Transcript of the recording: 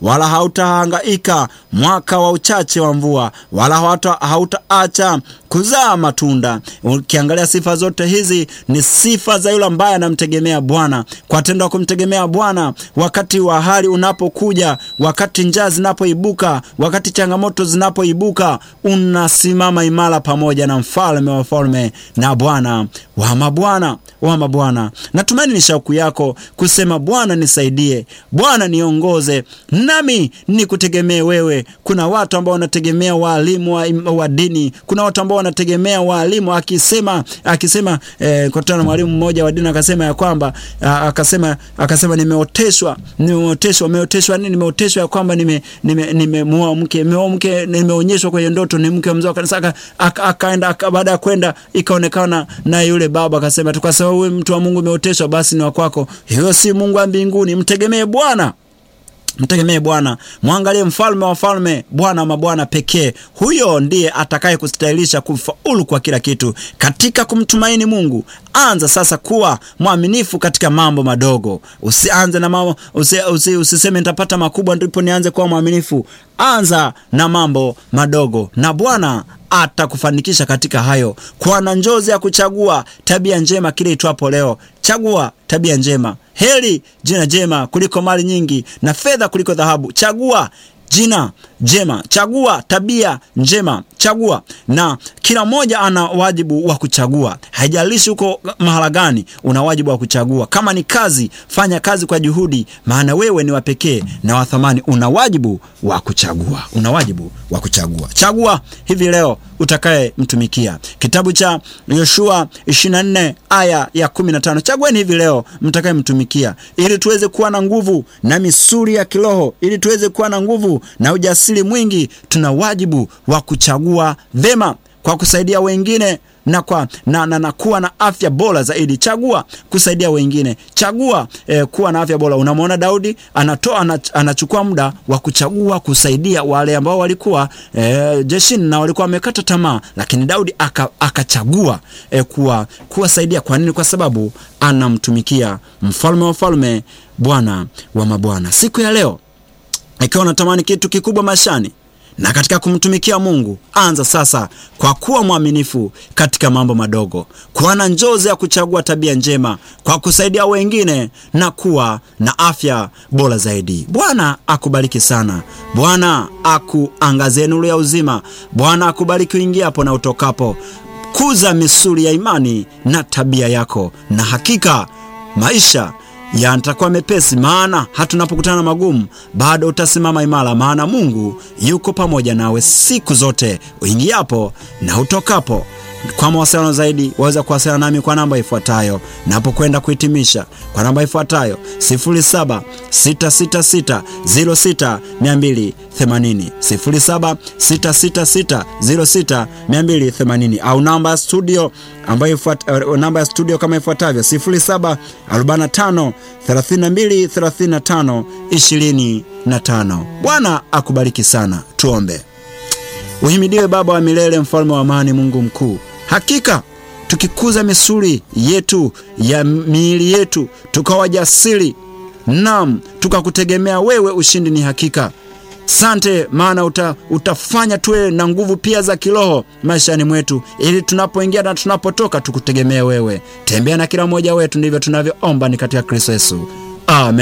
wala hautahangaika mwaka wa uchache wa mvua, wala hautaacha kuzaa matunda. Ukiangalia sifa zote hizi ni sifa za yule ambaye anamtegemea Bwana. Kwa tendo la kumtegemea Bwana, wakati wa hali unapokuja, wakati njaa zinapoibuka, wakati changamoto zinapoibuka, unasimama imara pamoja na mfalme wa falme na Bwana wa mabwana wa mabwana. Natumaini ni shauku yako kusema Bwana nisaidie, Bwana niongoze, nami nikutegemee wewe. Kuna watu ambao wanategemea waalimu wa, wa dini. Kuna watu ambao wanategemea waalimu, akisema akisema eh, kutana na mwalimu mmoja wa dini akasema ya kwamba akasema akasema nimeoteshwa, nimeoteshwa, nimeoteshwa nini? Nimeoteshwa ya kwamba nime nimemuoa mke, nimeoa mke, nimeonyeshwa kwenye ndoto ni mke wa mzee wa kanisa. Akaenda baada ya kwenda ikaonekana na yule baba akasema, kwa sababu wewe mtu wa Mungu umeoteshwa, basi ni wa kwako. Hiyo si Mungu wa mbinguni. Mtegemee Bwana mtegemee Bwana, mwangalie mfalme wa falme, Bwana wa mabwana pekee. Huyo ndiye atakaye kustahilisha kufaulu kwa kila kitu katika kumtumaini Mungu. Anza sasa kuwa mwaminifu katika mambo madogo. Usianze na mambo usi, usi, usiseme nitapata makubwa ndipo nianze kuwa mwaminifu. Anza na mambo madogo na Bwana atakufanikisha katika hayo. Kuwa na njozi ya kuchagua tabia njema kile itwapo leo. Chagua tabia njema. Heri jina jema kuliko mali nyingi na fedha kuliko dhahabu. Chagua jina jema, chagua tabia njema, chagua. Na kila mmoja ana wajibu wa kuchagua, haijalishi uko mahala gani, una wajibu wa kuchagua. Kama ni kazi, fanya kazi kwa juhudi, maana wewe ni wa pekee na wa thamani. Una wajibu wa kuchagua, una wajibu wa kuchagua. Chagua hivi leo utakaye mtumikia. Kitabu cha Yoshua 24 aya ya 15. Chagueni hivi leo mtakaye mtumikia, ili tuweze kuwa na nguvu na misuli ya kiroho, ili tuweze kuwa na nguvu na ujasiri mwingi. Tuna wajibu wa kuchagua vema kwa kusaidia wengine na, kwa, na, na, na kuwa na afya bora zaidi. Chagua kusaidia wengine, chagua eh, kuwa na afya bora. Unamwona Daudi anatoa anachukua muda wa kuchagua kusaidia wale ambao walikuwa eh, jeshini na walikuwa wamekata tamaa, lakini Daudi akachagua aka eh, kuwa kuwasaidia. Kwa nini? Kwa sababu anamtumikia mfalme wa falme, Bwana wa mabwana. Siku ya leo ikiwa unatamani kitu kikubwa maishani na katika kumtumikia Mungu, anza sasa kwa kuwa mwaminifu katika mambo madogo, kuwa na njozi ya kuchagua tabia njema, kwa kusaidia wengine na kuwa na afya bora zaidi. Bwana akubariki sana. Bwana akuangazie nuru ya uzima. Bwana akubariki uingiapo na utokapo. Kuza misuli ya imani na tabia yako, na hakika maisha yatakuwa mepesi, maana hata unapokutana na magumu bado utasimama imara, maana Mungu yuko pamoja nawe siku zote uingiapo na utokapo. Kwa mawasiliano zaidi waweza kuwasiliana nami kwa namba ifuatayo, napokwenda kuhitimisha, kwa namba ifuatayo 0766606280, 0766606280 au namba ya studio ambayo uh, namba ya studio kama ifuatavyo 0745323525. Bwana akubariki sana. Tuombe. Uhimidiwe Baba wa milele, mfalme wa amani, Mungu mkuu. Hakika tukikuza misuli yetu ya miili yetu, tukawa jasiri, nam tukakutegemea wewe, ushindi ni hakika. Sante, maana uta, utafanya tuwe na nguvu pia za kiroho maishani mwetu, ili tunapoingia na tunapotoka tukutegemee wewe. Tembea na kila mmoja wetu, ndivyo tunavyoomba ni katika Kristo Yesu, amen.